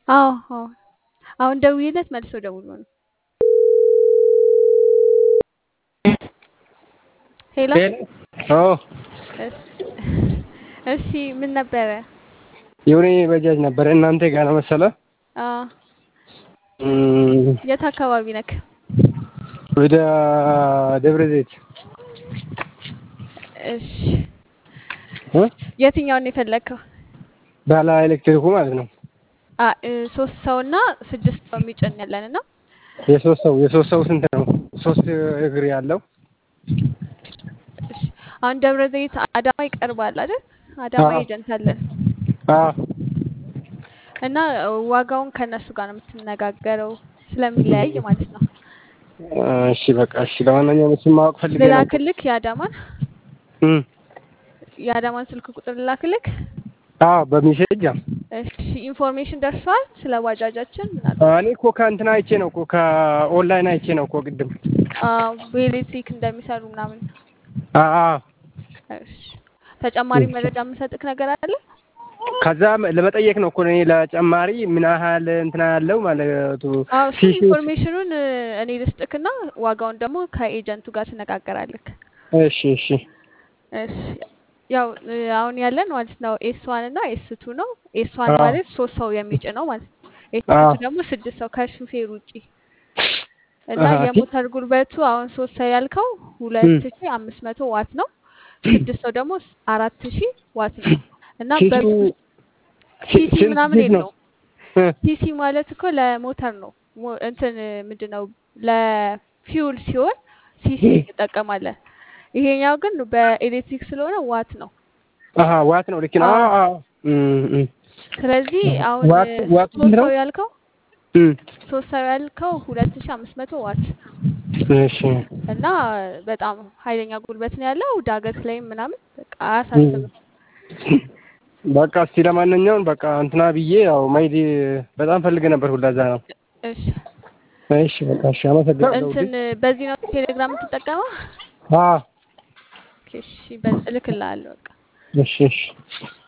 አዎ አዎ አሁን ደውዬለት መልሶ ደውሎ ነው። ሄሎ አዎ እሺ ምን ነበረ? የሆነ በጃጅ ነበረ እናንተ ጋር ነው መሰለ። አዎ እም፣ የት አካባቢ ነክ? ወደ ደብረ ዘይት እሺ እ የትኛውን ነው የፈለግከው? ባለ ኤሌክትሪኩ ማለት ነው። አ እ ሶስት ሰው እና ስድስት ሰው የሚጭን ያለን እና የሶስት ሰው የሶስት ሰው ስንት ነው? ሶስት እግር ያለው እሺ አሁን ደብረ ዘይት አዳማ ይቀርባል አይደል? አዳማ አዎ። ኤጀንት አለን አዎ እና ዋጋውን ከእነሱ ጋር ነው የምትነጋገረው ስለሚለያይ ማለት ነው። እሺ በቃ እሺ። ለማንኛውም እሱን ማወቅ ፈልጌ ነው። ልላክልክ የአዳማን እም፣ የአዳማን ስልክ ቁጥር ልላክልክ። አዎ በሜሴጅ አ እሺ ኢንፎርሜሽን ደርሷል ስለ ባጃጃችን ምናልባት እኔ እኮ ከእንትና አይቼ ነው እኮ ከኦንላይን አይቼ ነው እኮ ቅድም። አዎ በኤሌክትሪክ እንደሚሰሩ ምናምን። አዎ እሺ ተጨማሪ መረጃ የምሰጥክ ነገር አለ? ከዛ ለመጠየቅ ነው እኮ እኔ ለጨማሪ ምን ያህል እንትና ያለው ማለቱ አዎ እሱ ፊሽ ኢንፎርሜሽኑን እኔ ልስጥክና ዋጋውን ደግሞ ከኤጀንቱ ጋር ትነጋገራለክ። እሺ እሺ እሺ ያው እ አሁን ያለን ማለት ነው ኤስ ዋን እና ኤስ ቱ ነው። ኤስ ዋን አዎ። ማለት ሶስት ሰው የሚጭነው ማለት ነው። ኤስ አዎ። ቱ ደግሞ ስድስት ሰው ከሹፌር ውጪ እና አሃ፣ የሞተር ጉልበቱ አሁን ሶስት ሰው ያልከው ሁለት ሺ አምስት መቶ ዋት ነው። ስድስት ሰው ደግሞ አራት ሺ ዋት ነው እና ሲሲው በ- ሲ- ሲሲ ስንት ምናምን ስንት ነው? የለውም። እ፣ ሲሲ ማለት እኮ ለሞተር ነው። ሞ- እንትን ምንድን ነው ለፊውል ሲሆን ሲሲ እንጠቀማለን። ይሄኛው ግን በኤሌክትሪክ ስለሆነ ዋት ነው። አሃ ዋት ነው ልክ ነው። አዎ። አዎ አዎ። እም፣ እም። ስለዚህ አሁን ዋት ዋት ሶስት ስንት ነው? ሰው ያልከው እም፣ ሶስት ሰው ያልከው ሁለት ሺ አምስት መቶ ዋት እሺ እና በጣም ኃይለኛ ጉልበት ነው ያለው። ዳገት ላይም ምናምን በቃ አያሳስብም። በቃ እስቲ ለማንኛውም በቃ እንትና ብዬ ያው ማይዲ በጣም ፈልገ ነበር ሁላ እዛ ነው። እሺ እሺ በቃ እሺ፣ አመሰግናለሁ። እንትን በዚህ ነው ቴሌግራም የምትጠቀመው? አዎ ኦኬ፣ እሺ በ- እልክልሃለሁ በቃ እሺ እሺ